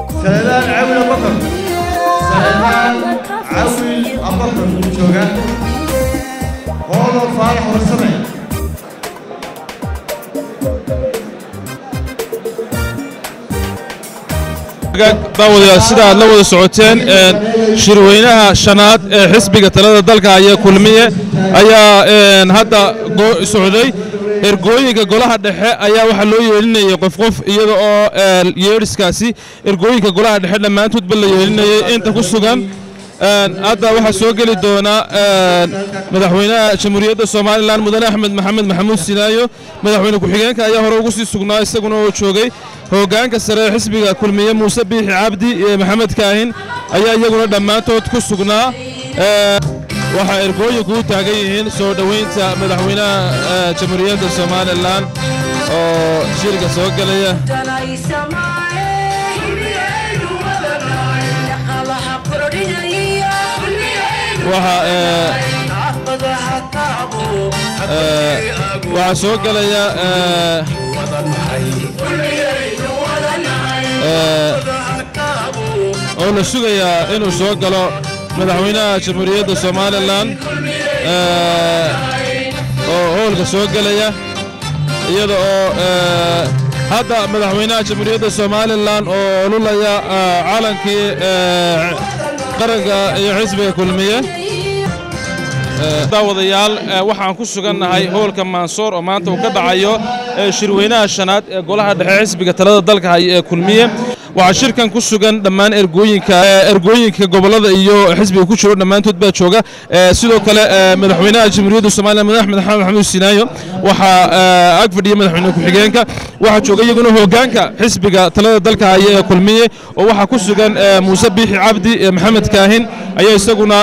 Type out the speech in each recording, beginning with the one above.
سلمان عون أبو بكر سلمان عون أبو بكر جوجا هولو فارح والسمع daawadayaal sida aad la wada socoteen shirweynaha shanaad ee xisbiga talada dalka haya kulmiye ayaa hadda socday ergooyinka golaha dhexe ayaa waxaa loo yeelinayay qof qof iyada oo yeedhiskaasi ergooyinka golaha dhexe dhammaantoodba la yeelinayay inta ku sugan hadda waxaa soo geli doona madaxweynaha jamhuuriyadda somalilan mudane axmed maxamed maxamuud sinaayo madaxweyne ku-xigeenka ayaa hore ugu sii sugnaa isaguna oo joogay hoggaanka sare ee xisbiga kulmiye muuse biixi cabdi iyo maxamed kaahin ayaa iyaguna dhammaantood ku sugnaa waxaa ergooyinku u taagan yihiin soo dhoweynta madaxweynaha jamhuuriyadda somalilan oo shirka soo gelaya waxaa soo gelaya oo la sugayaa inuu soo galo madaxweynaha jamhuuriyadda somalilan oo hoolka soo gelaya iyada oo hadda madaxweynaha jamhuuriyadda somalilan oo olulaya calankii qaranka iyo xisbiga kulmiye daawadayaal waxaan ku sugannahay hoolka maansoor oo maanta uu ka dhacayo shirweynaha shanaad ee golaha dhexe xisbiga talada dalka haya ee kulmiye waxaa shirkan ku sugan dhammaan ergooyinka ergooyinka gobolada iyo xisbiga ku jiro dhammaantood baa jooga sidoo kale madaxweynaha jamhuuriyadda somalilan madax axmed maxamed maxamuud sinaayo waxaa ag fadhiya madaxweyne ku-xigeenka waxaa jooga iyaguna hoggaanka xisbiga talada dalka haya ee kulmiye oo waxaa ku sugan muuse biixi cabdi maxamed kaahin ayaa isaguna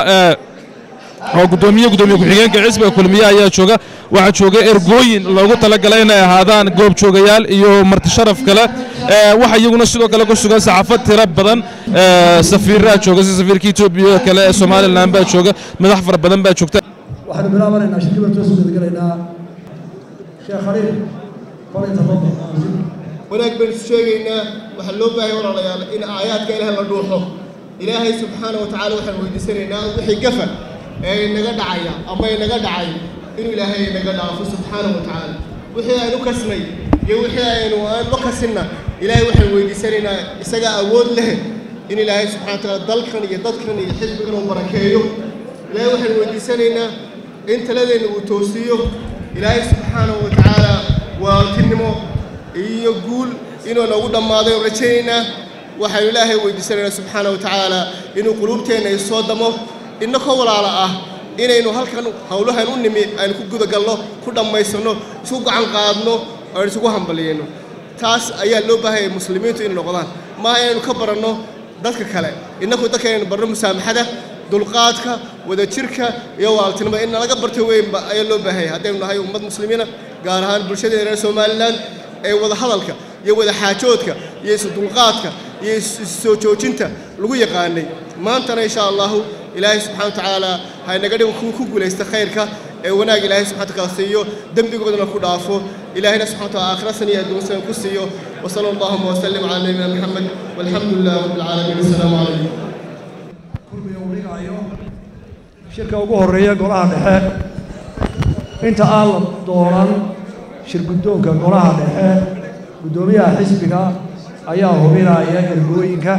oo gudoomiye gudoomiye ku-xigeenka xisbiga kulmiye ayaa jooga waxaa jooga ergooyin loogu talagalay inay ahaadaan goob joogayaal iyo marti sharaf kale waxa iyaguna sidoo kale ku sugan saxaafad tiro badan safiiraa jooga si safiirka etoobiya kale ee somalilan baa jooga madax fara badan baa joogta waxaanu bilaabanaynaa shirkii baan soo gudagalaynaa sheekh khaliil kolay tafadal wanaag baynu is sheegaynaa waxaa loo baahaya walaalayaal in aayaadka ilaah la dhuuxo ilaahay subxaana wa tacaala waxaan weydiisanaynaa wixii gafa ee inaga dhacaya ama inaga dhacay inuu ilaahay inaga dhaafo subxaana wa tacaala wixii aynu kasnay iyo wixii aynu aanu kasinna ilaahay waxaan weydiisanaynaa isagaa awood leh in ilaahay subxana wa tacaala dalkan iyo dadkan iyo xisbigan uu barakeeyo ilaahay waxaan weydiisanaynaa in taladeenna uu toosiyo ilaahay subxaana wa tacaala waaltinimo iyo guul inuu nagu dhammaaday oo rajaynaynaa waxaanu ilaahay weydiisanaynaa subxaana wa tacaala inuu quluubteenna isoo damo innakoo walaala ah inaynu halkan howlahan u nimi aynu ku gudagalno ku dhammaysanno isku gacan qaadno aynu isugu hambaliyeyno taas ayaa loo baahaya muslimiintu inay noqdaan maaha inaynu ka baranno dadka kale innaku dadka inaynu barno musaamaxada dulqaadka wadajirka iyo waaltinimada in nalaga barto weynba ayaa loo baahaya haddaynu nahay ummad muslimiina gaar ahaan bulshadeena reer somalilan ee wada hadalka iyo wada xaajoodka iyo isu dulqaadka iyo issoo joojinta lagu yaqaanay maantana insha allahu ilaahay subxana wa tacaala ha inaga dhigo kuwa ku guulaysta khayrka ee wanaag ilaahay subxana wataala siiyo dembigoodana ku dhaafo ilaahayna subxana wa taala aakhira san iyo adduun san ku siiyo wasala allahuma wasalim calaa nabiyina maxamed walxamdu lilah rabbi alcaalamiin assalaamu calaykum kulmiga uu dhigayo shirka ugu horreeya golaha dhexe inta aan la dooran shir guddoonka golaha dhexe guddoomiyaha xisbiga ayaa hubinaya ergooyinka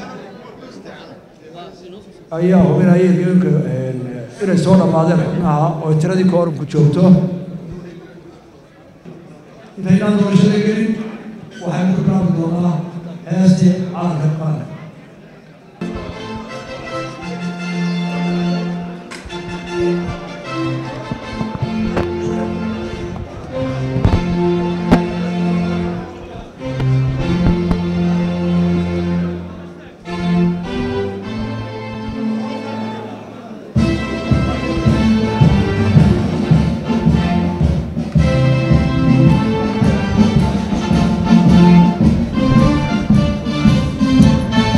ayaa hubinaya ergooyinka inay soo dhammaadeen xubnaha oo tiradii koorumku joogto intaynaan doorashada gelin waxaynu ku bilaabi doonaa heestii calanka qaranka Thank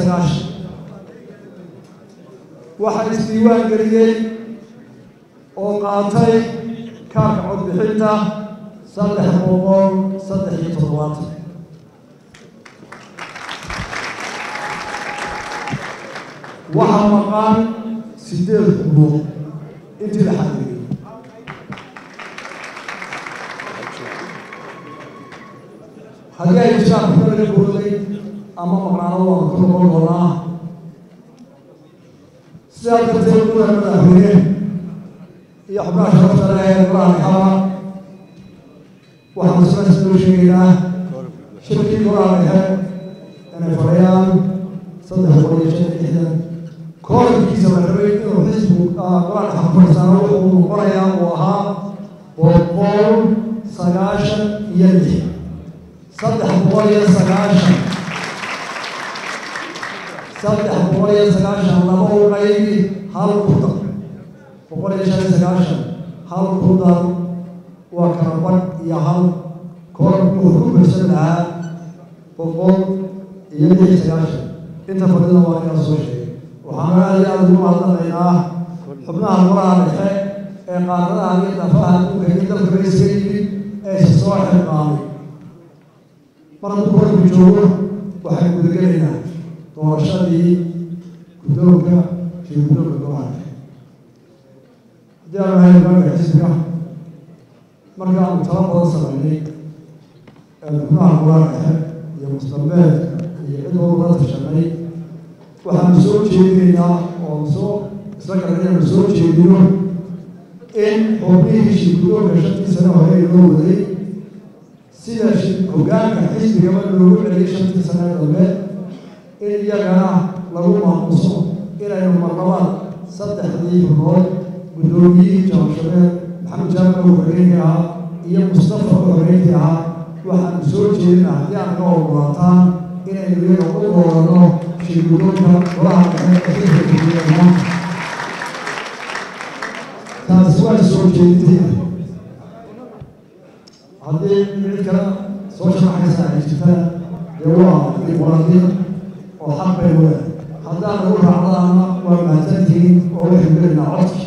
sagaashan waxaa isdiiwaan geliyey oo qaatay kaarka codbixinta saddex boqol saddex iyo toddobaatan waxaa maqan sideed xubnood intii la xadiriyey haddii ay jiraan xubno laga booday ama maqnaano waan ku noqon doonaa sidaa darteed mudan madaxweyne iyo xubnaha sharafta leh ee golaha dhexaba waxaan sidaas loo sheegaynaa shirkii golaha dhexe inay fadhiyaan saddex boqol iyo shan iyo lixdan koorkiisa la rabay inuu xisbu golaha dhexe fadhiisaano wuxuu noqonayaa uu ahaa boqol sagaashan iyo lix saddex boqol iyo sagaashan saddex boqol iyo sagaashan laba u qaybi hal ku dar boqol iyo shan iyo sagaashan hal ku dar waa kala badh iyo hal koorku wuxuu ku buxsan lahaa boqol iyo lix iyo sagaashan inta fadhida waa inaa soo sheegay waxaana aad iyo aada ugu mahadnaqaynaa xubnaha golaha dhexe ee qaaradaha iyo dafaha adduunka iyo dalka bayska yimid ee isa soo xilqaamay mar hadduu koorku joogo waxay gudagelaynaa doorashadii guddoonka iyo guddoonka golaha dhexe haddii aan ahay hogaanka xisbiga marka aanu tala badan samaynay xubnaha golaha dhexe iyo mustambeedka iyo cid walba la tashanay waxaanu soo jeedinaynaa oo soo isla garan inaanu soo jeedino in xubnihii shirguddoonka shantii sano hore loo waday sida hogaanka xisbigaba loogu celiyay shantii sano dambe in iyagana lagu maamuso inaynu marnabaan saddexdii xubnood guddoomiyihii jaamshabeed maxamed jaamac oo xoreyntii ahaa iyo mustafa oo xoreyntii ahaa waxaanu soo jeedina haddii aan ka ogolaataan inaynu iyaga u doorano shirguddoonka golaha dhexe ee xisbiga maanta taasi waa soo jeedintay haddii cid kale soo sharaxaysa ay jirta dee waa dimuqraadiya oo xaq bay wada haddaan lagu raacdaana waa mahadsantihiin oo waxay gelaynaa codki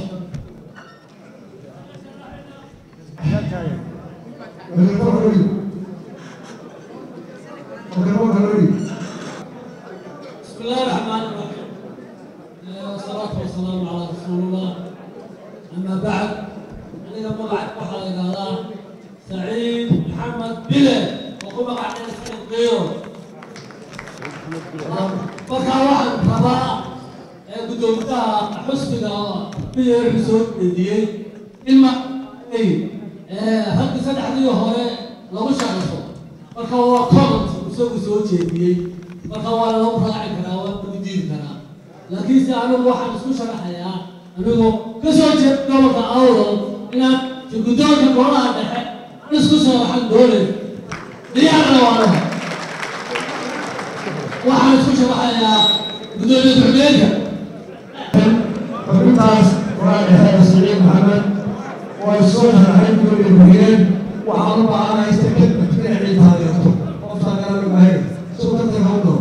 بسم الله الرحمن الرحيم والصلاة والسلام على رسول الله أما بعد أنا مقعد بحر إلى سعيد محمد بله وقوم قاعد نسأل غيره marka waxaan rabaa ee gudoomiyaha xusbiga biyo xuseen weydiiyey in ma ay raggi saddexdii hore lagu shaqayso marka waa comment isagu soo jeediyey marka waa lagu raaci karaa waa lagu diidi karaa laakiinse anigu waxaan isku sharaxayaa anigoo ka soo jeeda gobolka awdal inaan guddoonka golaha dhexe aan isku sharaxan doonay diyaarna waanaha waxaan isku sharaxayaa gudoomiye ku-xigeenka xubintaas golaha dhexe saciid maxamed oo ay soo sharaxay gudoomiye ku-xigeen waxaan u baahanahay si kadib dhinacii taageerto qoftaan garan maahay suu ka taga hawdho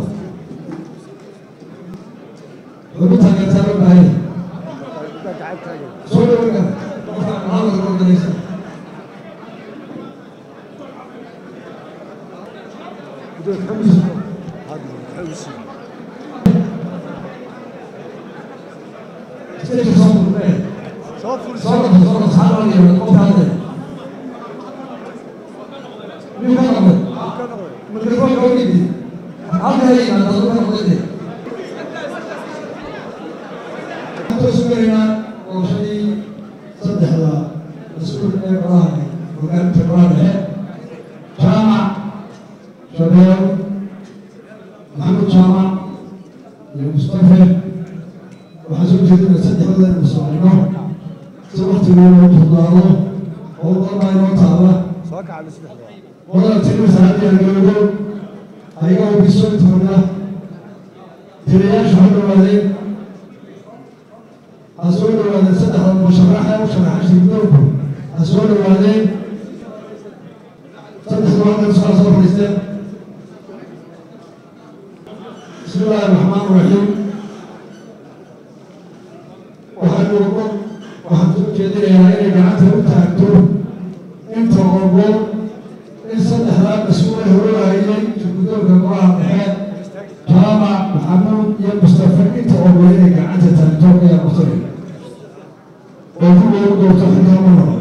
xubin taageertaa loo baahay soo dhawaga qofkaan hadalka organisa Stage soo furmee soo fur soo fur soo fur saxan oo yeelo qofka hadle miyuu ka noqday mikrofoonka u dhigi halka ha yimaado aduu ka noqday de waxaan sugaynaa doorashadii saddexda mas-uul ee golaha hogaaminta golaha dhexe jaamac shabeel maxamed jaamac iyo mustafe waxaan soo jeedina saddexdooda inu socono si waktigooda u fudaado oo qolbaa inoo taala qolada tirisaadiya loogo ayagoo bisontooda tiriyaasha ha dhawaadeen ha soo dhawaadeen saddexda musharaxa u sharaxa shirdoonku ha soo dhawaadeen saddexda halkan soo soo fadhiisteen bismi illahi الله الرحمن الرحيم waxaynu waxaan soo jeedinayaa inay gacanta u taagto inta ogo in saddexdaa mas-uule horogayay guddoonka golaha dhexe jaamac maxamuud iyo mustafa inta ogo inay gacanta taagto ayaa codsanay oo ku loogu doorto xilkama noqo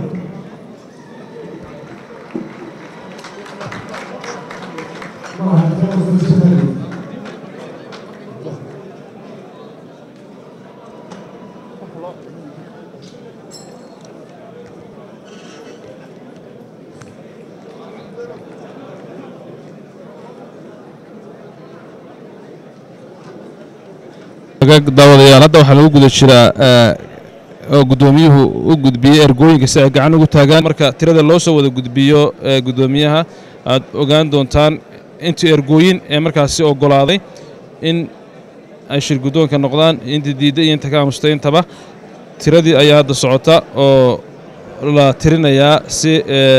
daawadayaal hadda waxaa lagu guda jiraa oo guddoomiyuhu u gudbiyey ergooyinka si ay gacan ugu taagaan marka tirada loo soo wada gudbiyo guddoomiyaha aad ogaan doontaan intii ergooyin ee markaasi oggolaaday in ay shir guddoonka noqdaan inta diidda iyo inta ka aamustay intaba tiradii ayaa hadda socota oo la tirinayaa si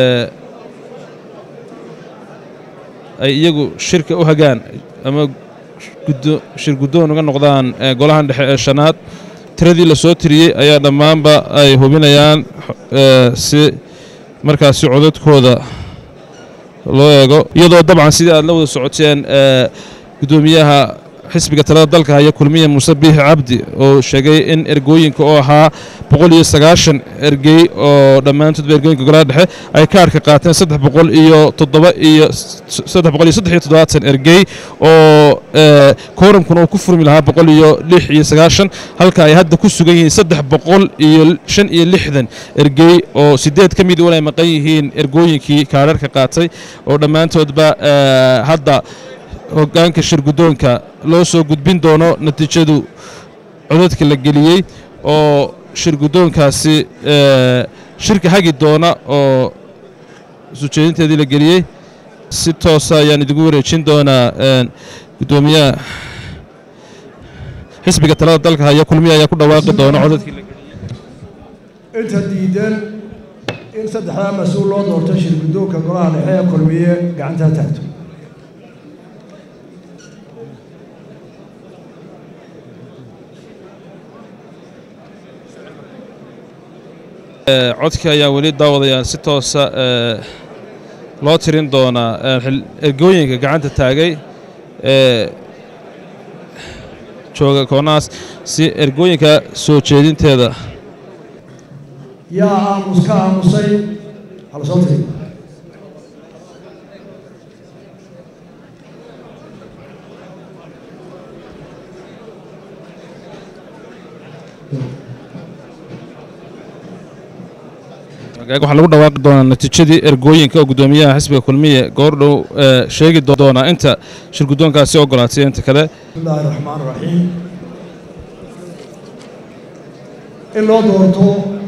ay iyagu shirka u hagaan ama shir guddoon uga noqdaan golahan dhexe ee shanaad tiradii la soo tiriyey ayaa dhammaanba ay hubinayaan si markaasi codadkooda loo eego iyadoo dabcan sidii aad la wada socoteen guddoomiyaha xisbiga talada dalka haya kulmiya muuse biixi cabdi oo sheegay in ergooyinka oo ahaa boqol iyo sagaashan ergey oo dhammaantoodba ergooyinka golaha dhexe ay kaarhka qaateen saddex boqol iyo toddoba iyo saddex boqol iyo saddex iyo toddobaatan ergey oo kooramkuna uu ku furmi lahaa boqol iyo lix iyo sagaashan halka ay hadda ku sugan yihiin saddex boqol iyo shan iyo lixdan ergey oo siddeed ka mid wan ay maqan yihiin ergooyinkii kaarharka qaatay oo dhammaantoodba hadda hoggaanka shir guddoonka loo soo gudbin doono natiijadu codadka la geliyey oo shir guddoonkaasi shirka hagi doona oo sujeedinteedii la geliyey si toosa ayaan idigu wareejin doonaa guddoomiyaha xisbiga talada dalka haya kulmiya ayaa ku dhawaaqi doona codadkii la geliyey inta diidan in saddexdaa mas-uul loo doorto shir guddoonka golaha dhexe ee kulmiye gacantaa taagto codkii ayaa weli daawadayaan si toosa loo tirin doonaa ergooyinka gacanta taagay ee jooga koonahaas si ergooyinka soo jeedinteeda yaa aamus ka aamusay hala soo tiri waxaa lagu dhawaaqi doonaa natiijadii ergooyinka oo guddoomiyaha xisbiga kulmiye goordhow sheegi doonaa inta shir guddoonkaasi ogolaatay inta kale bismillaahi raxmaan raxiim in loo doorto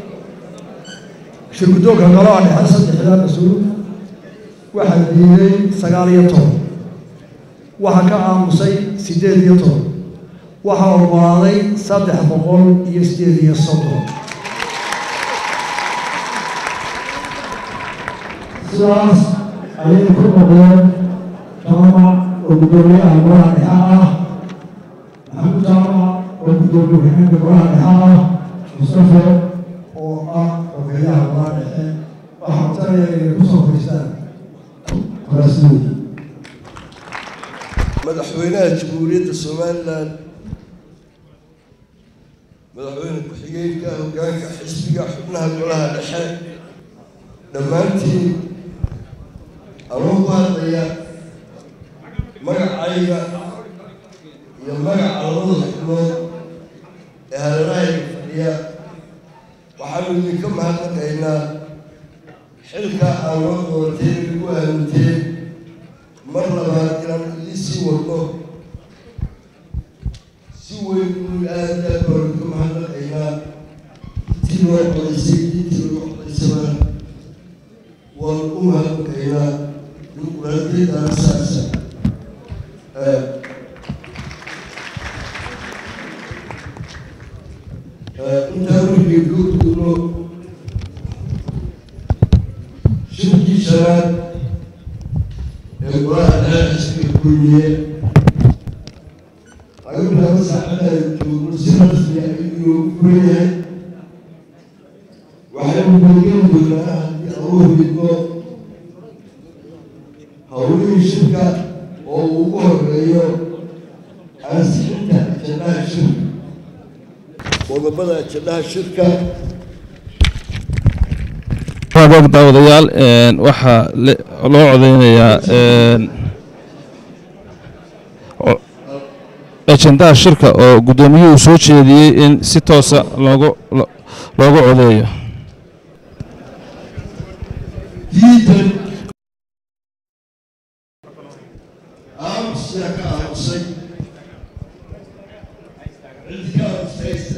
shir guddoonka golaha dhexe saddexdaa mas-uul waxaa diiday sagaal iyo toban waxaa ka aamusay siddeed iyo toban waxaa oggolaaday saddex boqol iyo siddeed iyo soddon sidaas ayay ku noqdeen jaamac oo guddoomiyaha golaha dhexe ah maxamuud jaamac oo guddoomiye ku-xigeenka golaha dhexe ah mustafe oo ah xogeeyaha golaha dhexe waxaa codsanaya inay ku soo fadhiistaan kuraasdoodii madaxweynaha jamhuuriyadda somalilan madaxweyne ku-xigeenka hoggaanka xisbiga xubnaha golaha dhexe dhammaantiin anoo ku hadlaya magacayga iyo magaca labada xubnood ee hareerahayga fadhiya waxaanu idinka mahadnaqaynaa xilka aan loo doorateen lagu aaminteen mar labaad inaan idin sii wadno si weyn inu aada aad baan idinka mahadnaqaynaa intii loo codaysay intii loo codaysaba waan u mahadnaqaynaa dimuqraadiyadda asaasa intaan wixii loo duuno shirkii shanaad ee golaha dhexe xisbiga kulmiye saacada ay joogno si rasmi ah ayuu u furan yahay waxaynu googeen doonaa haddii aan u hidno howlihii shirka oo uu ugu horeeyo ansixinta ajandaha shirka qodobada ajandaha shirka rabaab daawadayaal waxaa loo codeynayaa ajendaha shirka oo guddoomiyuhu soo jeediyey in si toosa loogu loogu codeeyo diidan aamusiyaa ka aamusay cid ka aamustaysta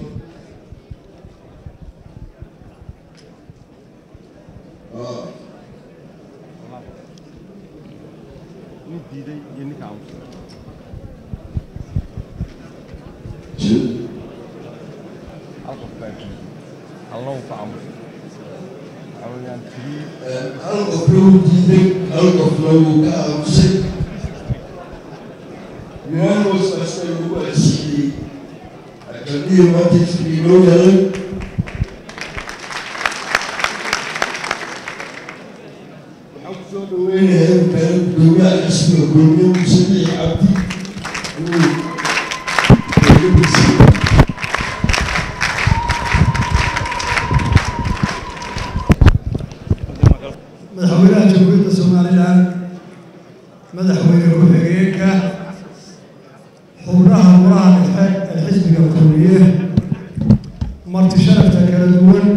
hal qof lagu diiday hal qof lagu ka aamusay unanimous basta lagu ansixiyey akadmihii maanta isbii loo yaday waxaan kusoo dhaweynayaa inkaana gudoomiyaha xisbiga gudoomiye muuse bixi cabdi inuu eegabisiiyo madaxweynaha jamhuuriyadda somalilan madaxweyne ku-xigeenka xubnaha golaha dhexe ee xisbiga kulmiye marti sharafta kala duwan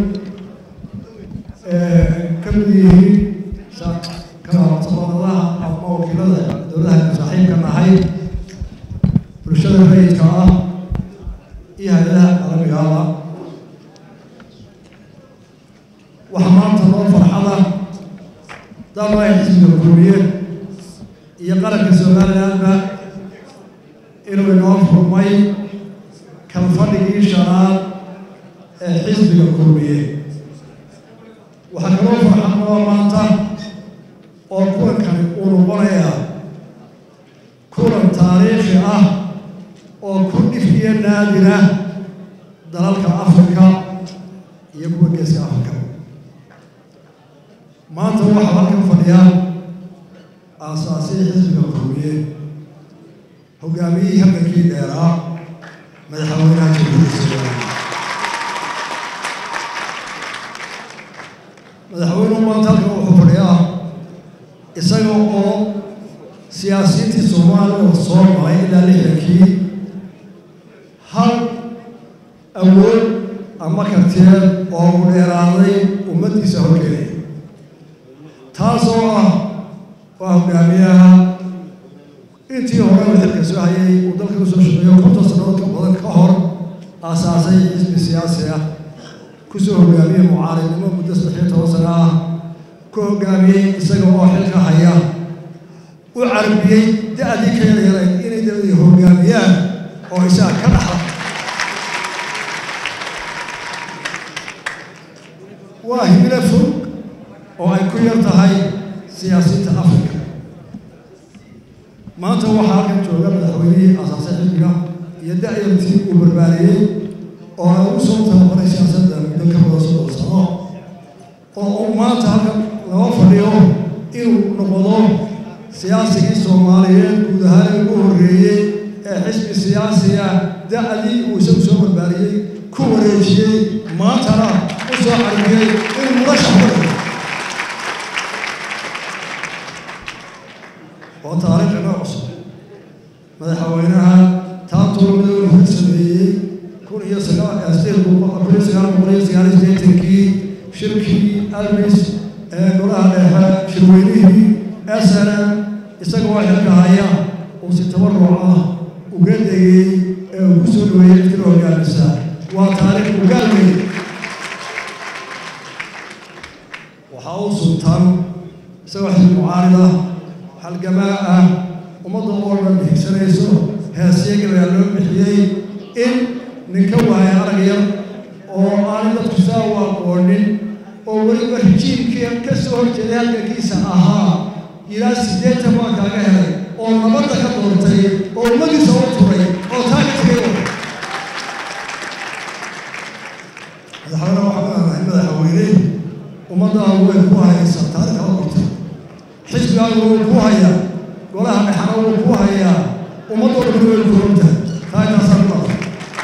ee ka mid yihiin kabatabadadaha ama wakiilada dowladaha saaxiibka nahay bulshada rayidka ah iyo hay-adaha caalamigaaba waxaa maanta noo farxada dalwaya xisbiga kulmiye iyo qaranka somalilandba inuu inoo furmay kalfadhigii shanaad ee xisbiga kulmiye waxaa kaloo farxad noo maanta oo kulankani uu noqonayaa kulan taariikhi ah oo ku dhif iyo naadira dalalka afrika iyo kuwa geeska afrika maanta waxaa halkan fadhiya aasaasihii xisbiga kulmiye hogaamiyihii halgankii dheeraa madaxweynaha jamhuuriyadda somaliland madaxweynuhu maanta halkan wuxuu fadhiyaa isaga oo siyaasiyiintii soomaaliya soo maray ilaa lixdankii hal awood ama kartiyeed oo u dheeraaday ummaddiisa horkeenay taasoo ah waa hogaamiyaha intii hore uu xilka soo hayay uu dalka usoo shaqeeyo konton sannadood ka badan ka hor aasaasay xisbi siyaasi ah kusoo hogaamiyey mucaaridnimo muddo saddexiyo toban sano ah ku hogaamiyey isaga oo xilka haya u carbiyey da-dii ka yaryarayd inay dabadii hogaamiyaan oo isaga ka dhaxla waa himilo fog oo ay ku yar tahay siyaasiyiinta afrika maanta waxaa halkan jooga madaxweynihii aasaasay xisbiga iyo da-yartii uu barbaariyey oo ay ugu soo tababaray siyaasadda muddo ka badan soddon sano oo uu maanta halkan laga fadhiyo inuu noqdo siyaasigii soomaaliyeed guud ahaan ugu horreeyey ee xisbi siyaasiga da-dii uu isagu soo barbaariyey ku wareejiyey maantana u soo carbiyey inuu murashax wadayo oo taariikh inoo cusub madaxweynaha taantuula midowna ka sameeyey kun iyo sagaal sideed boqol kun iyo sagaal boqol iyo sagaal iyo siddeetankii shirkii almis ee golaha dhexe shirweynihii s n m isagoo xilka haya uu si tabaruc ah uga degay ee uu ku soo dhaweeyey cidkina hogaamisa waa taariikh ugaal weyn waxaa u sultan isagoo xisbi mucaarida halgamaa ah ummadda oo dhan higsanayso heesiya gabayaa loo bixiyey in ninka waaya arag yar oo aan dadku saa u aqoonin oo weliba rijiimkii ka soo horjeeday halgankiisa ahaa ilaa siddeetan baa kaaga helay oo nabadda ka doortay oo ummadiisa u turay oo taa ka xisbigaagu wuu ku hayaa golaha dhexana wuu ku hayaa ummaddoo dhan way ku runtahay taa intaasaa ku dhaafay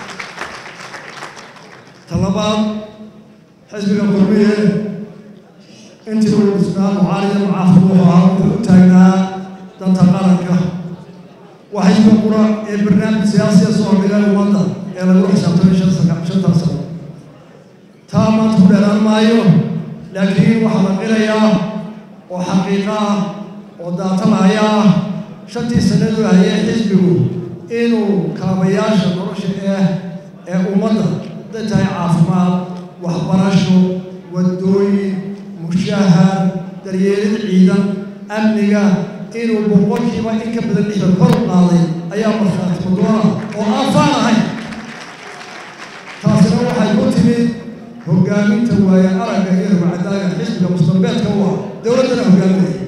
talabaad xisbiga kulmiye intii uu dhisnaa mucaarida mucaafid wuxuu ahaa wuxuu u taagnaa danta qaranka waa xisbiga qura ee barnaamij siyaasiya soo dhigay ummadda ee lagu xisaabtamay shan sana shantan sano taa maanta ku dheeraan maayo laakiin waxaa la qirayaa oo xaqiiqa ah oo daatalaya ah shantii sanadu hayay xisbigu inuu kaabayaasha nolosha ee ee ummadda haday tahay caafimaad waxbarasho waddooyin mushahar daryeelid ciidan amniga inuu boqolkiiba in ka badan lixdan kor u qaaday ayaa markhaati madoona oo aan faan ahayn taasina waxay ku timid hoggaaminta waaye aragga iyo rubacadaaga xisbiga mustalbeedka u ah dowladdana hoggaaminaya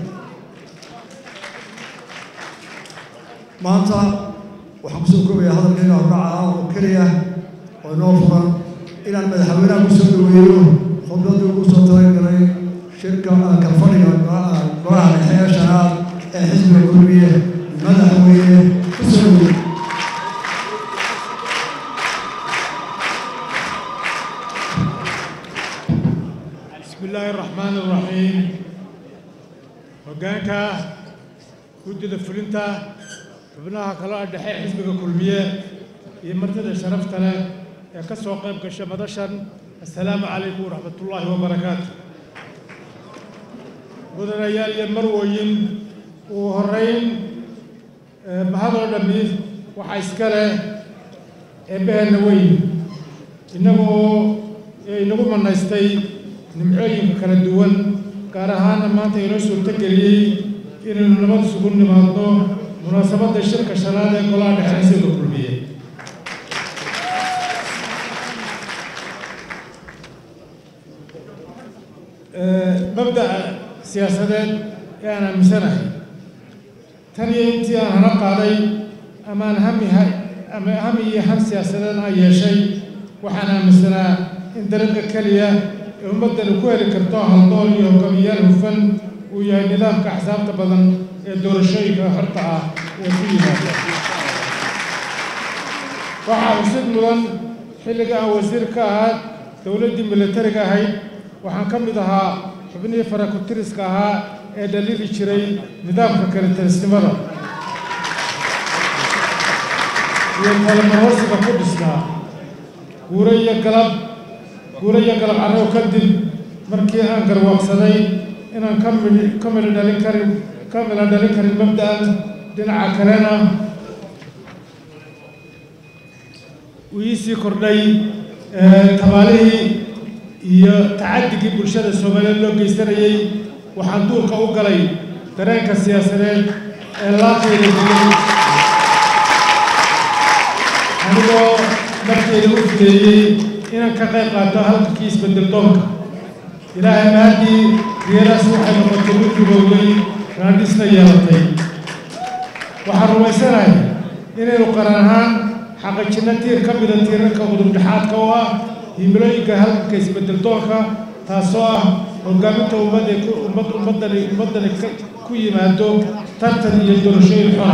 maanta waxaan kusoo koobayaa hadalkayga hordhaca ah oo keliya oo inoo furan inaan madaxweynaha kusoo dhaweeyo khudbadii ugu soo talagalay shirka kalfadhiga golaha dhexe ee shanaad ee xisbiga kulmiye madaxweyne kusoo dhaweeyo بسم الله الرحمن الرحيم hoggaanka guddida fulinta xubnaha kala dhexe xisbiga kulmiye iyo martida sharafta leh ee ka soo qayb gasha madashan assalaamu calaykum waraxmatullaahi wabarakaatu mudanayaal iyo marwooyin ugu horrayn mahadoo dhammi waxaa iska leh eebbaheenna weyn innagoo inagu manaystay nimcooyinka kala duwan gaar ahaana maanta inoo suurto geliyey inaynu nabad isugu nimaadno munaasabadda shirka shanaad ee golaha dhexe xisbiga kulmiye mabda'a siyaasadeed ee aan aaminsanahay tan iyo intii aan hana qaaday ama aan hami ama hami iyo han siyaasadeed aan yeeshay waxaan aaminsanaa in dariiqa keliya ee ummaddani ku heli karto haldool iyo hogaamiyaal hufan uu yahay nidaamka axsaabta badan ee doorashooyinka xorta ah ee ku yimaada waxaa xusid mudan xilliga aan wasiir ka ahaa dowladdii militariga ahayd waxaan ka mid ahaa xubnihii farakutiriska ahaa ee dhaliili jiray nidaamka kalitarisnimada iyo kalamarhosiga ku dhisnaa guuro iyo galab guuro iyo galab carrow kadib markii aan garwaaqsaday inaan ka mid ka midho dhalin karin ka midho dhalin karin mabda'an dhinaca kalena uu iisii kordhay tabaalihii iyo tacadigii bulshada soomaaliyeed loo geysanayey waxaan duurka u galay dareenka siyaasadeed ee laaqeyda digay anigoo markeyda u fideeyey inaan ka qayb qaato halkakii isbedel doonka ilaahay maaddii geeraas waxay noqotay mid gubowday raadhisna yeelatay waxaan rumaysanahay inaynu qaran ahaan xaqijinno tiir ka mida tiirarka udubdhexaadka oo ah himilooyinka halkanka isbedel doonka taasoo ah hogaaminta ummadda ummad ummaddani ummaddani ku yimaado tartan iyo doorashooyin xora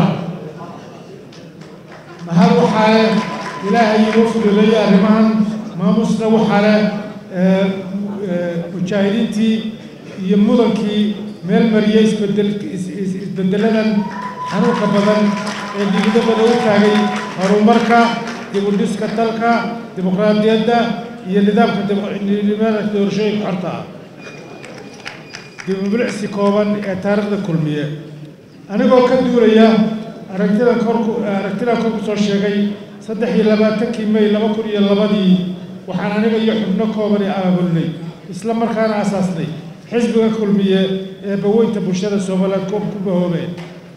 mahad waxaa leh ilaahay inoo fuduleeyey arrimahan maamusna waxaa leh mujaahidiintii iyo mudankii meel mariyey isbedel isbedeladan xanuunka badan ee digida badan u taagay horumarka dib u dhiska dalka dimuqraadiyadda iyo nidaamka nidaamka doorashooyinka xorta ah dib u bilicsi kooban ee taariikhda kulmiye anigoo ka duulaya aragtidan korku aragtidan kor ku soo sheegay saddex iyo labaatankii may laba kun iyo labadii waxaan aniga iyo xubno koobani abaabulnay isla markaana asaasnay xisbiga kulmiye ee baweynta bulshada soomaaliyeed ku bahoobeen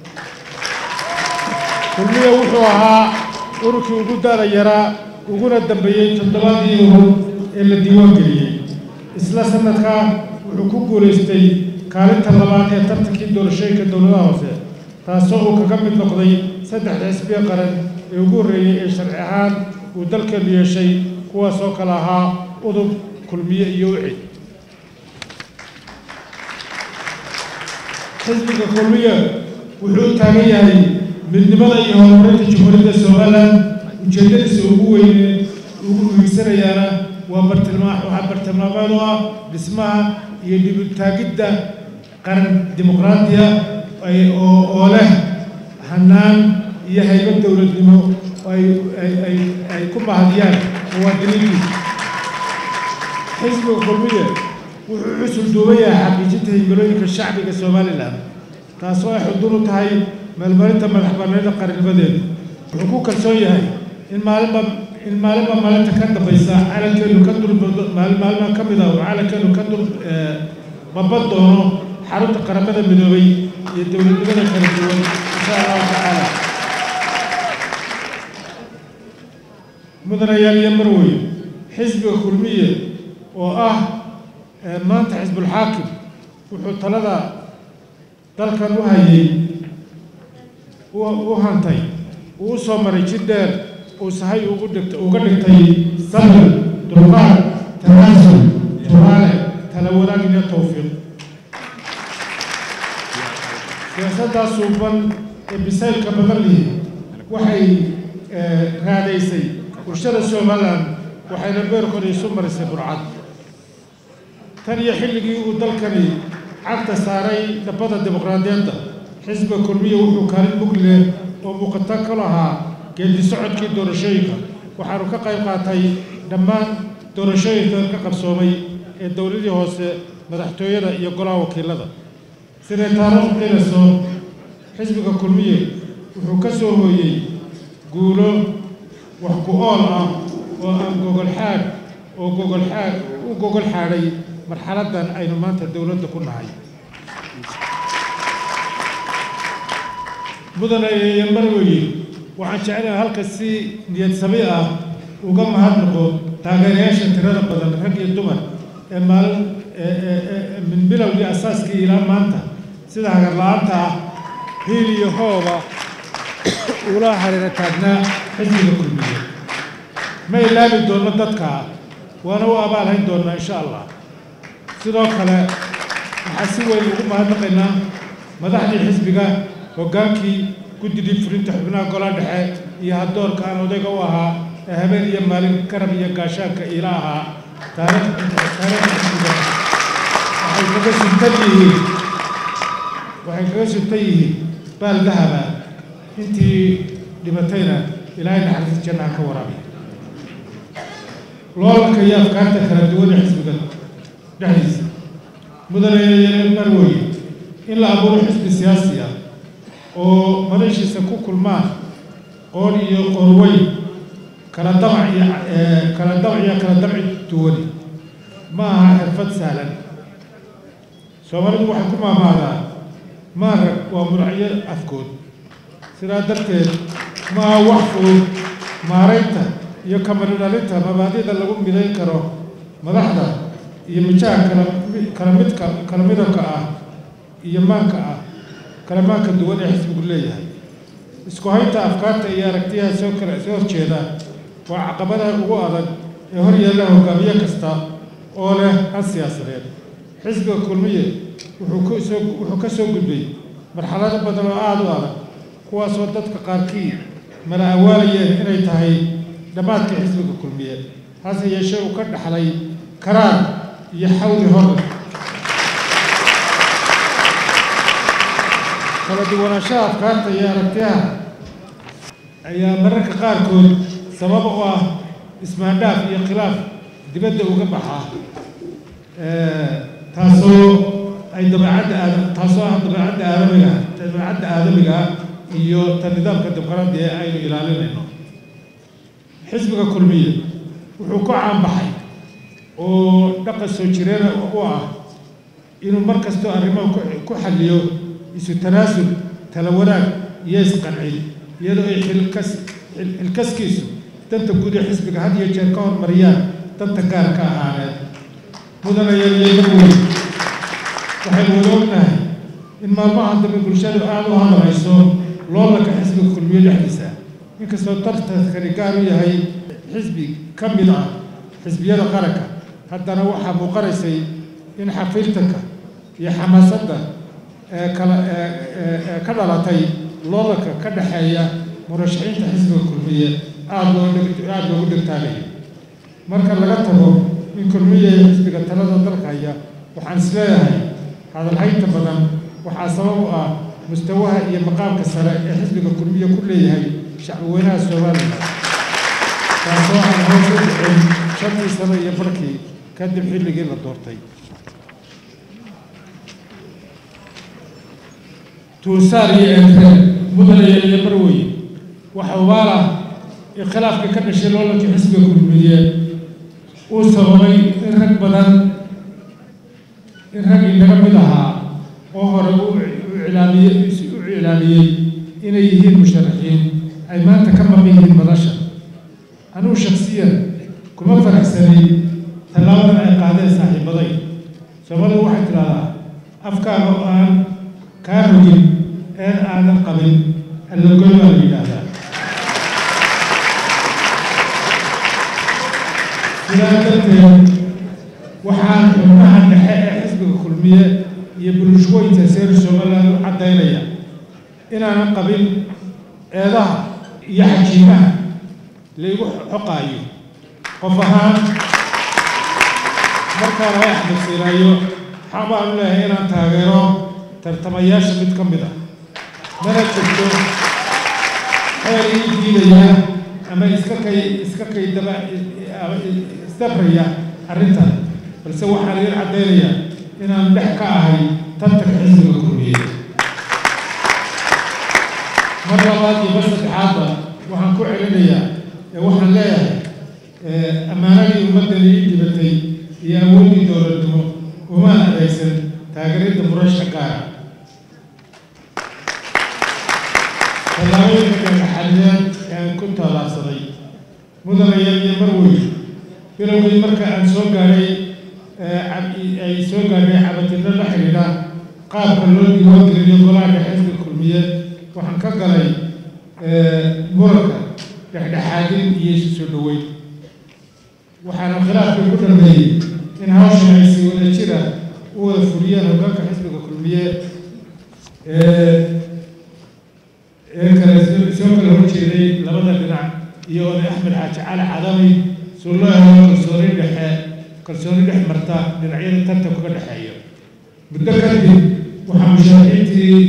kulmiye wuxuu ahaa ururkii ugu daada yaraa uguna dambeeyey toddobadii urur ee la diiwaan geliyey isla sanadkaa wuxuu ku guulaystay kaalinta labaad ee tartankii doorashooyinka dowladaha hoose taasoo uu kaga mid noqday saddexda xisbiya qaran ee ugu horreeyey ee sharci ahaan uu dalkeenu yeeshay kuwaas oo kale ahaa udub kulmiye iyo wixid xisbiga kulmiya wuxuu u taagan yahay midnimada iyo horumarinta jamhuuriyadda somalilan ujeeddadiisa ugu weyne ugu wiigsanayaana waa bartilmaa waxaa bartilmaameed oo ah dhismaha iyo dhibutaagidda qaran dimuqraadiya oo oo leh hanaan iyo haybad dowladnimo ay ay ay ay ku mahadiyaan muwaadiniintiisa xisbiga kulmiye wuxuu xusul duuban yahay xaqiijinta himilooyinka shacbiga somalilan taasoo ay xudun u tahay meelmarinta madax bannaanida qarannimadeeda wuxuu ku kalsoon yahay in maalinba in maalinba maalinta ka dambaysa calankeenu ka dul maalin maalmaha ka mid ah uu calankeenu ka dul baban doono xarunta qaramada midoobay iyo dowladnimada kala duwan insha allahu tacaala mudanayaal iyo marwey xisbiga kulmiye oo ah maanta xisbulxaakim wuxuu talada dalkan u hayay u hantay uu u soo maray jid dheer uu sahay ugu dhigt uga dhigtay sabir dulqaad tanaasul turaale tala wanaag iyo tawfiiq siyaasaddaas suuban ee bisaylka badan lihi waxay raadaysay bulshada somalilan waxayna beerkooda isu marisay burcad tan iyo xilligii uu dalkani cagta saaray dhabbada dimuqraadiyadda xisbiga kulmiya wuxuu kaalin mug leh oo muuqata ka lahaa geedi socodkii doorashooyinka waxaanu ka qayb qaatay dhammaan doorashooyinka ka qabsoomay ee dowladii hoose madaxtooyada iyo golaha wakiilada siday taariikhu qilayso xisbiga kulmiye wuxuu ka soo hooyey guulo wax ku ool ah oo aan gogol xaadh oo gogol xaadh u gogol xaadhay marxaladdan aynu maanta dowladda ku nahay mudane iyo marweye waxaan jeclahay halka si niyad sami ah uga mahadnaqo taageerayaasha tirada badan rag iyo dumar ee maalin min bilowgii asaaskii ilaa maanta sida hagar la-aanta ah hiil iyo hooba ula hareera taagnaa xisbiga kulmiye ma ilaabi doonno dadka waana u abaalhayn doonnaa insha allah sidoo kale waxaa si weyn ugu mahadnaqaynaa madaxdii xisbiga hoggaankii guddidii fulinta xubnaha golaha dhexe iyo haddoorka aan odayga u ahaa ee habeen iyo maalin garab iyo gaashaanka iila ahaa taariikhda xisbiga waxay kaga suntan yihiin waxay kaga suntan yihiin baal dahaba intii dhibatayna ilaahay naxariista jannaha ka waraabiya loolanka iyo afkaarta kala duwan ee xisbiga dhexdiisa mudane marweye in la abuuro xisbi siyaasi ah oo madashiisa ku kulmaan qoon iyo qorweyn kala damac iyo kala damac iyo kala damci duwani ma aha xirfad sahlan soomaalidu waxay ku maamaadaa maarag waa muracyo afkood sidaa darteed ma aha wax fudud maaraynta iyo kamaridhalinta mabaadida lagu midayn karo madaxda iyo mijaha kala kala midka kala midabka ah iyo maanka ah kala maanka duwan ee xisbigu leeyahay isku haynta afkaarta iyo aragtiyaha soo kala soo horjeeda waa caqabadaha ugu adag ee hor yaalla hogaamiye kasta oo leh han siyaasadeed xisbiga kulmiye wuxuu ku soo wuxuu ka soo gudbay marxalado badan oo aada u adag kuwaasoo dadka qaarkii mala awaalayeen inay tahay dhammaadka xisbiga kulmiye hase yeeshee uu ka dhaxlay karaar iyo xawli hor kala duwanaanshaha afkaarta iyo aragtiyaha ayaa mararka qaarkood sabab u ah ismaandhaaf iyo khilaaf dibadda uga baxaa taasoo ay dabeecadda aada taasoo ah dabeecadda aadamiga dabeecadda aadamiga iyo ta nidaamka dimuqraadiga ee aynu ilaalinayno xisbiga kulmiye wuxuu ku caanbaxay oo dhaqan soo jireena u ah inuu mar kastoo arrimaha ku xalliyo isu tanaasul tala wanaag iyo isqancin iyadoo ay xilkas xilkaskiisu danta guud ee xisbiga had iyo jeer ka hormariyaan danta gaarka ahaaneed mudanayayeedaweyn waxaynu wada ognahay in maalmahan dambe bulshadu aada u hadlayso loolanka xisbiga kulmiye dhexdiisa inkastoo tartankani gaar u yahay xisbi ka mid ah xisbiyada qaranka haddana waxaa muuqanaysay in xafiiltanka iyo xamaasadda ee kala ee ee ee ka dhalatay loolanka ka dhexeeya murashaxiinta xisbiga kulmiye aada loo dhig aada loogu dhigtaanayo marka laga tago in kulmiye xisbiga talada dalka haya waxaan isleeyahay hadalhaynta badan waxaa sabab u ah mustawaha iyo maqaamka sare ee xisbiga kulmiye ku leeyahay shacbweynaha somalilan taasoo aan hoos u dhicin shantii sano iyo barkii kadib xilligii la doortay tuusaar iyo eekre mudane iyo marwey waxa ubaala khilaafka ka dhashay loolankii xisbiga kulmiye uu sababay in rag badan in rag inaga mid ahaa oo hore u cilaamiyey u cilaamiyey inay yihiin musharaxiin ay maanta ka maqan yihiin madasha anugu shaksiyan kuma faraxsanay tallaabadan ay qaadeen saaxiibaday soomalidu waxay tidhahdaa afkaaga oo aan kaa rogin een aadan qabin allagoy baa la yidhaahdaa sidaa darteed waxaan xubnaha dhexe ee xisbiga kulmiye iyo bulshooyinka seer somaliland u caddaynaya inaanan qabin eedaha iyo xajiimaha laygu xoqaayo qof ahaan markaan ay axmed siiraayo waxaan baan u leeyahay inaan taageero tartamayaasha mid ka mid ah mana jirto xeer ii diidaya ama iska kay iska kay daba ama isdabraya arrintan balse waxaan idin caddaynayaa inaan dhex ka ahay tartanka xisbiga kulmiye mar labaad iyo mar saddexaadba waxaan ku celinayaa ee waxaan leeyahay ammaanadii ummaddani ii dhibatay iyo awooddii dowladnimo umaan adaysan taageeridda murasha gaara tallaabooyinka dhagaxadeen ee aan ku tallaabsaday mudanayal iyo marwey bilowgii marka aan soo gaadhay ay soo gaadhay cabatinno la xidhiidha qaabka loo diiwaangeliyo golaha dhexe xisbiga kulmiye waxaan ka galay muranka dhexdhexaadin iyo isu soo dhoweyn waxaana khilaafkii ku dhameeyey in hawshan ay si wada jira u wada fuliyeen hoggaanka xisbiga kulmiye ee kale soo kala horjeeday labada dhinac iyo oday axmed xaaji cali cadami soo loo helo kalsooni dhexe kalsooni dhex marta dhinacyada tartanka ka dhexeeya muddo kadib waxaa musharaxiintii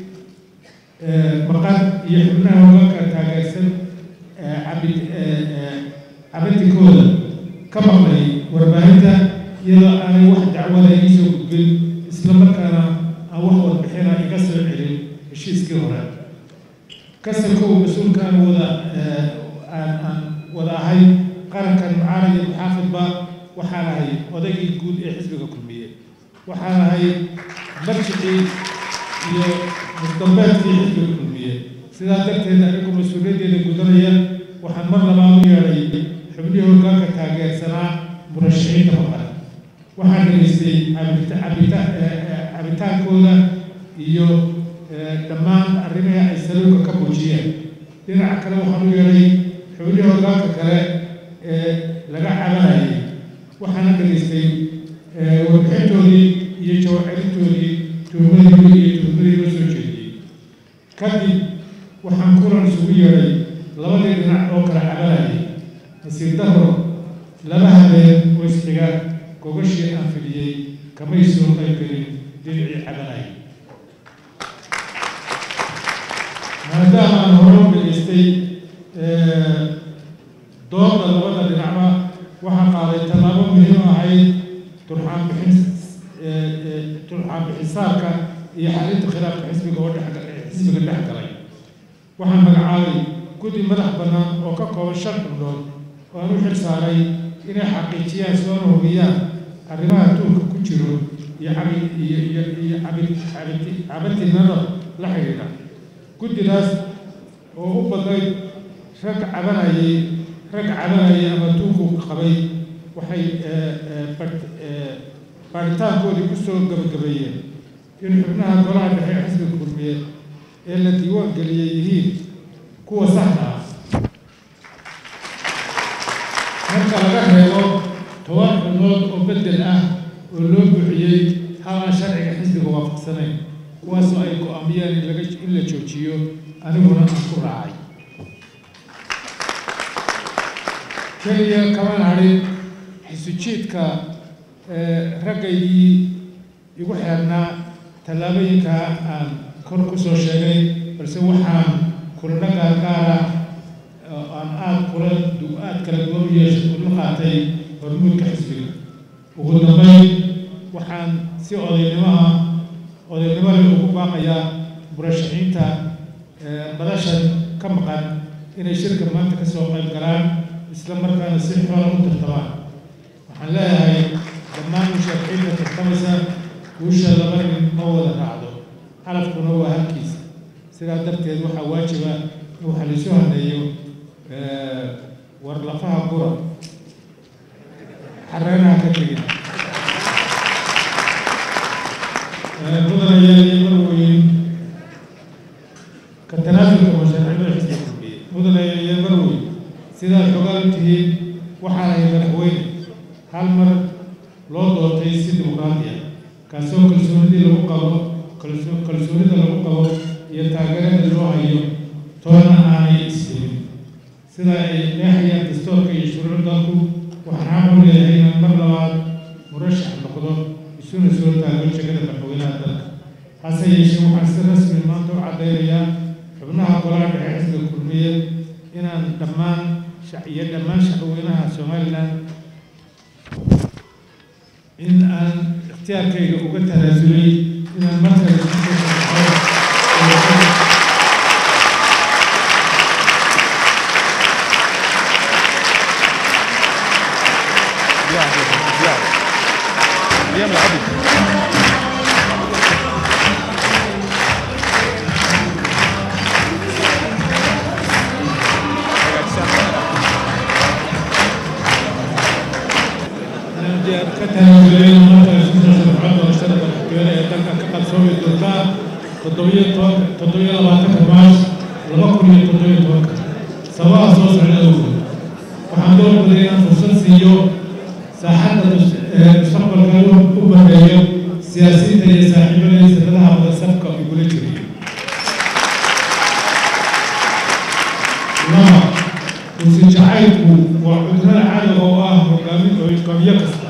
maqan iyo xubnaha hoggaanka taageersan cabid cabintikooda ka maqlay warbaahinta iyadoo aanay wax dacwada ii soo gudbin isla markaana aan wax warbixina iga soo celin heshiiskii hore kasankow mas-uulkaan wada aan aan wada ahay qarankan mucaarad iyo muxaafidba waxaan ahay odaygii guud ee xisbiga kulmiye waxaan ahay marjicii iyo musdambeedkii xisbiga kulmiye sidaa darteed anigu mas-uuliyaddeeda gudanaya waxaan mar labaad u yeedhay xubnihii hoggaanka taageersanaa murashaxiinta maqan waxaan dhegaystay cabitaankooda iyo dhammaan arrimihii ay saluuka ka muujiyeen dhinaca kale waxaan u yeedhay xubnihii hoggaanka kale ee laga cabanayay waxaana dhegaystay warbixintoodii iyo jawacelintoodii tuhmadii iyo tuhmadii loo soo jeediyey kadib waxaan kulan isugu yeedhay labadii dhinac oo kala cabanayay nasiir daro laba habeen oo isxiga gogashii aan fidhiyey kamay soo qaybgelin dhinacii cabanayay maadaama aan hore u dhegaystay doodda labada dhinacba waxaa qaaday tallaabo muhiim ahayd turxaan bixin turxaan bixisaarka iyo xalinta khilaafka xisbiga oo xisbiga dhex galay waxaan magacaabay guddi madax bannaan oo ka kooban shan xubnood oo aan u xil saaray inay xaqiijiyaan soona hubiyaan arrimaha tuulka ku jiro iyo cabi iyo iyo iyo cabi cabiti cabatinada la xidhiidha guddidaas oo u badnayd rag cabanayay rag cabanayay ama tuulku qabay waxay baaritaankoodii ku soo gabagabeeyeen in xubnaha golaha dhexe ee xisbiga kulmiye ee la diiwaan geliyey yihiin kuwa saxda ah marka laga reebo toban xubnood oo beddel ah oo loo buuxiyey hal aan sharciga xisbiga waafaqsanayn kuwaasoo ay go-aamiyeen in laga in la joojiyo aniguna aan ku raacay keliya kamaan hadhin xisujiidka raggaygii igu xeernaa tallaabooyinka aan kor ku soo sheegay balse waxaan kulano gaargaara oo aan aada kula aada kala duwan u yeesha ula qaatay hormuudka xisbiga ugu dambeyn waxaan si odaynimo ah odaynimo leh ugu baaqayaa murashaxiinta madashan ka maqan inay shirka maanta ka soo qayb galaan isla markaana si xoola u tartamaan waxaan leeyahay dhammaan musharaxiinta tartamaysa guusha laba nin ma wada raacdo calafkuna waa halkiisa sidaa darteed waxaa waajiba in waxa laisu haneeyo war lafaha gura xareenaha ka tegin mudanayaal iyo marweyn ka tanaasulka musharaxiinta xisbiga kulmiye mudanayaal iyo marweyn sidaad xogaal tihiin waxaan ahay madaxweyne hal mar loo doortay si dimuqraadi ah kaasoo kalsoonidii lagu qabo kalsoonida lagu qabo iyo taageerada loo hayo toona aanay isdimin sida ay leexayaan dastoorka iyo shuruuc dalku waxaan xaq u leeyahay inaan mar labaad murashax noqdo isuna soo taago jegada madaxweynaha dalka hase yeeshee waxaan si rasmi maanta u caddaynayaa xubnaha golaha dhexe xisbiga kulmiye inaan dhammaan iyo dhammaan shacweynaha somalilan in aan ikhtiyaarkayga uga tanaasulay inaan markale ka tanaasulay markale sida sharcada doorashada madaxweyne ee dalka ka qabsoomi doontaa toddobiyo tobanka toddobiyo labaatanka maars laba kun iyo toddobiyo tobanka sababaha soo socda awgood waxaan doorbiday inaan fursad siiyo saaxadda mustaqbalka u baneeyo siyaasiyiinta iyo saaxiibada iyo sanadaha wada safka igula jiriyo laba kursi jacaylku waa cudurada cadow oo ah hogaamin hogaamiye kasta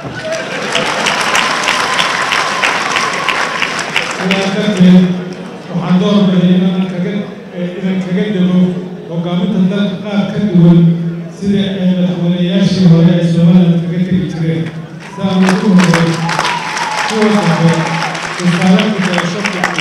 sidaa darteed waxaan doorbiday inaan kaga inaan kaga dego hogaaminta dalka qaar ka duwan sida ay madaxweynayaashii hore ay somaliland kaga tegi jireen si aan ugu horay kuwa dambe tusaalaka garasho fiican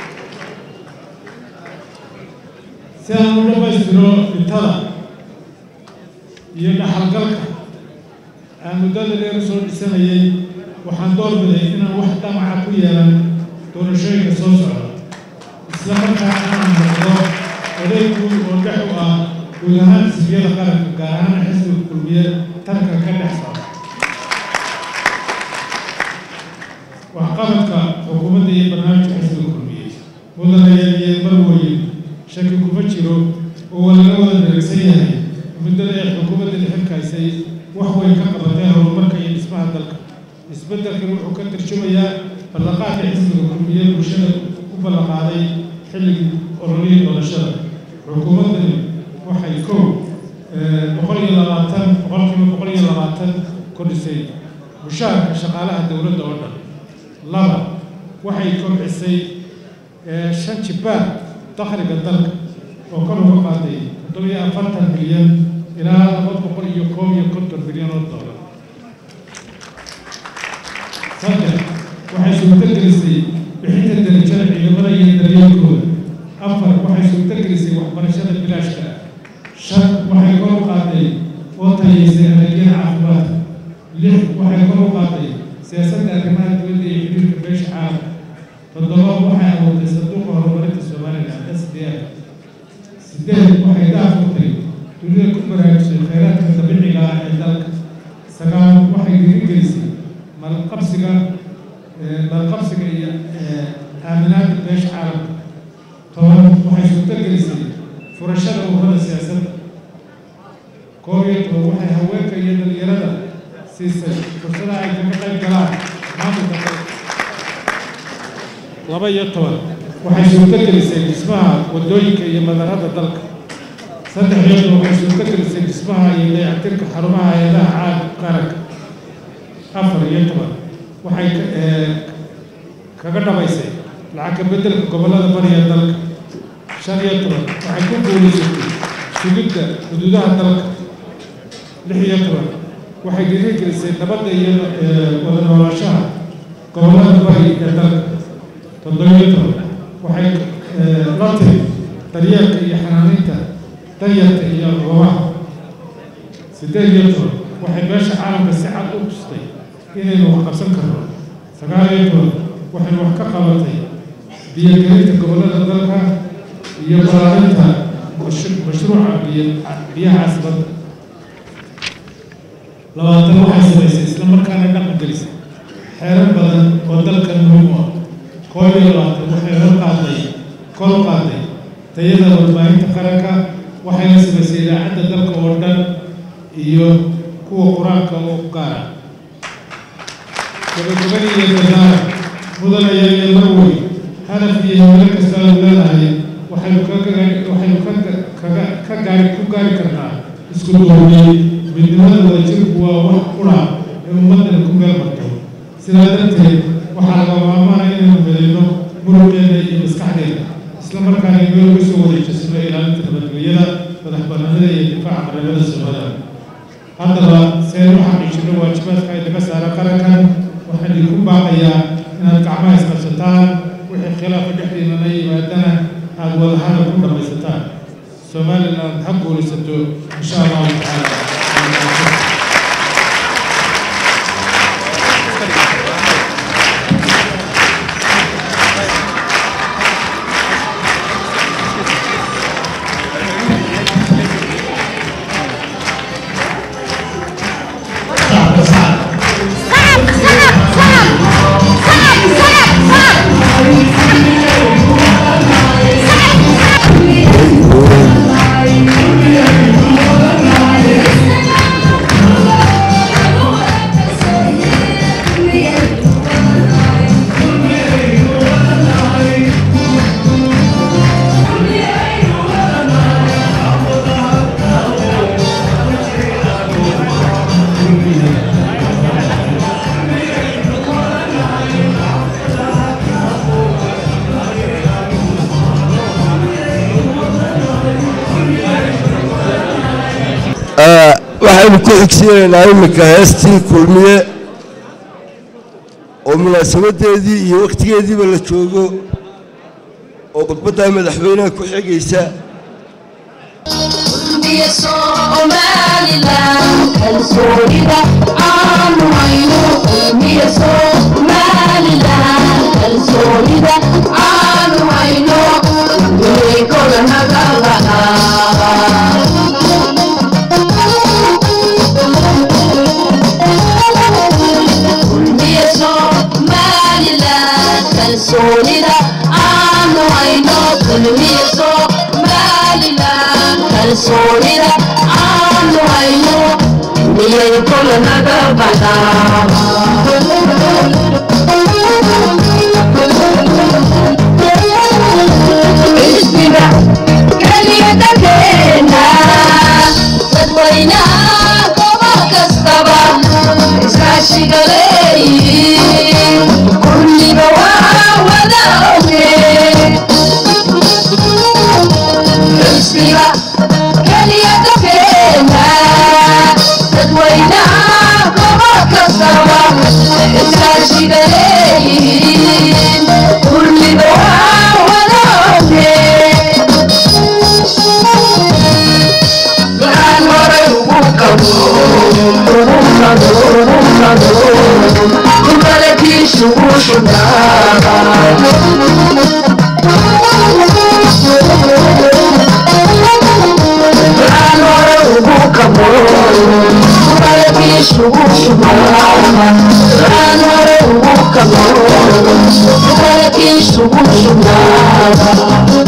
si aan u dhammaystiro dhintada iyo dhaxalgalka aan muddada dheer soo dhisanayay waxaan doorbiday inaan wax dhamaca ku yeelan doorashooyinka soo socda isla markaana inaan noqdo oday guud oo dhex u ah guud ahaan xisbiyada qaranka gaar ahaan xisbiga kulmiye tarka ka dhex socda waxqabadka xukuumadda iyo barnaamijka xisbiga kulmiye mudanayaal iyo marweyn shaki kuma jiro oo laga wada dheregsan yahay muddada ay xukuumadda dhexirkaysay wax weyn ka qabatay horumarka iyo dhismaha dalka isbeddelkan wuxuu ka tarjumayaa ballanqaadka xisbiga kulmiye bulshada u ballanqaaday xilligii ololihii doorashada xukuumaddani waxay kow boqol iyo labaatan boqolkiiba boqol iyo labaatan kordhisay mushaharka shaqaalaha dowladda oo dhan laba waxay kobcisay shan jibaar dakhliga dalka oo kor uga qaaday toddobiyo afartan milyan ilaa laba boqol iyo koob iyo konton milyan oo doolar saddex waxay suurtagelisay bixinta darajada ciidamada iyo daryeelkooda afar waxay suurtagelisay waxbarashada bilaashka ah shan waxay kor u qaaday oo tayeysay adeegyada caafimaadka lix waxay kor u qaaday siyaasadda arrimaha dibadda iyo xiriirka beesha caalamka toddoba waxay abuurtay sanduuqa horumarinta somaliland s d f sideed waxay daafurtay dunida ku baraarujisay khayraadka dabiiciga ah ee dalka sagaal waxay dhiirigelisay malqabsiga malqabsiga iyo aaminaadda beesha caalamka toban waxay suurtagelisay furashada ururada siyaasadda koob iyo toban waxay haweenka iyo dhalinyarada siisay fursadaha ay kaga qayb galaan maamulka dalka laba iyo toban waxay suurto gelisay dhismaha waddooyinka iyo madarada dalka saddex iyo toban waxay suurto gelisay dhismaha iyo dayactirka xarumaha hay-adaha caad qaranka afar iyo toban waxay kaga dhabaysay lacag ka beddelka gobollada bariya dalka shan iyo toban waxay ku guulaysatay sugidda xuduudaha dalka lix iyo toban waxay dhiirigelisay nabadda iyo wada noolaanshaha gobollada bari ee dalka toddobiyo toban waxay la tiri daryeelka iyo xanaaninta danyarta iyo goobaha siddeed iyo toban waxay meesha caalamka si cad u tustay inaynu wax qabsan karno sagaal iyo toban waxay wax ka qabatay biyogelinta gobollada dalka iyo balaarinta mashruuca biyaha casbadda labaatan waxay samaysay isla markaana dhaqan gelisay xeerar badan oo dalkan muhiim u ah koob iyo labaatan waxay hor qaaday kor qaaday tayada warbaahinta qaranka waxayna samaysay idaacadda dalka oo dhan iyo kuwa qur-aanka oo gaara gabagabadii iyo dadaara mudanaya iyo marwey hadaf iyo himilo kasta aanu leedahay waxaynu waxaynu ka gaari ku gaari karnaa isku duubnay midnimada wadajirku waa wax qura ee ummaddan ku meel marto sidaa darteed waxaa laga maarmaana inaynu midayno muruqeena iyo maskaxdeena isla markaana meel uga soo wareejisano ilaalinta nabadgelyada madax bannaanida iyo difaaca qaramada soomaalida haddaba si aynu u xaqiijino waajibaadka ay naga saara qarankan waxaan idinku baaqayaa inaad gacmaha isqabsataan wixii khilaafa dhexdiinana yimaadana aada wadahadal ku dhammaysataan somaliland ha guulaysato insha allahu tacaala waxaynu ku xigsiinaynaa iminka heestii kulmiye oo munaasabadeedii iyo wakhtigeediiba la joogo oo khudbaddaa madaxweynaha ku xigaysa kalsoonida aanu hayno kulmiye somalilan kalsoonida aanu hayno miyay kula naga baxaaisbiga keliyadankeena dadweynaha gobol kastaba iskaashiga leeyihiin kulliba waa wada oge xisbiga keliya dadkeena dadweynaha gobol kastaba iskaashiga leeyihiin kulliba waa wada oge waxaan horay ugu qabo ugu qado ugu qado kumalakiishu u shubnaaba waxaan hore ugu qabo kumalakiishu u shubnaaba waxaan hore ugu qabo kumalakiishu u shubnaaba